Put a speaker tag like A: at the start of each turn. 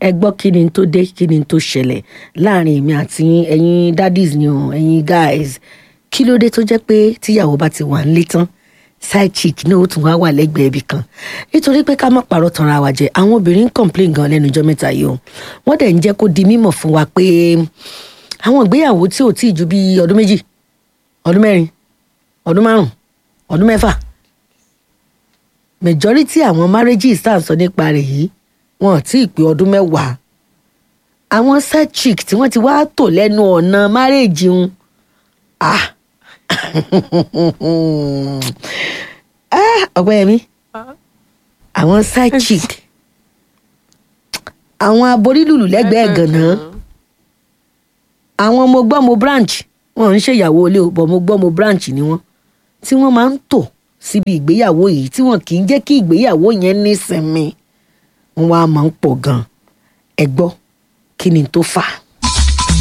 A: ẹ gbọ́ kí ni tó dé kí ni tó ṣẹlẹ̀ láàrin èmi àti yín ẹ̀yin daddies ni o ẹ̀yin guys kí ló dé tó jẹ́ pé tíyàwó bá ti wà nílé tán side chick náà ó tún wá wà lẹ́gbẹ̀ẹ́ ibì kan nítorí pé ká má parọ́ tanra wa jẹ àwọn obìnrin ń complain gan lẹ́nu ọjọ́ mẹ́ta yìí o wọ́n dẹ̀ ń jẹ́ kó di mímọ̀ fún wa pé àwọn ìgbéyàwó tí ò tíì ju bí ọdún méjì ọdún mẹ́rin ọdún márùn ọdún mẹ́fà majority àwọn marriages tá à ń sọ nípa rẹ̀ yìí wọn ò tí ì pé ọdún mẹ́wàá àwọn side chick tí wọ́n ti wá tò lẹ́nu ọ̀nà marriage ń ah ah ọ̀pẹ́yẹmí àwọn side chick àwọn aborílùlù lẹ́gbẹ̀ẹ́ gànà àwọn mo gbọ́ mo branch wọn ò ń ṣèyàwó ilé o bọ̀ mo gbọ́ mo branch ni wọ́n tí wọ́n máa ń tò síbi ìgbéyàwó yìí tí wọn kì í jẹ́ kí ìgbéyàwó yẹn nísinmi wọn wá máa ń pọ̀ gan-an ẹ gbọ́ kí ni tó fà á.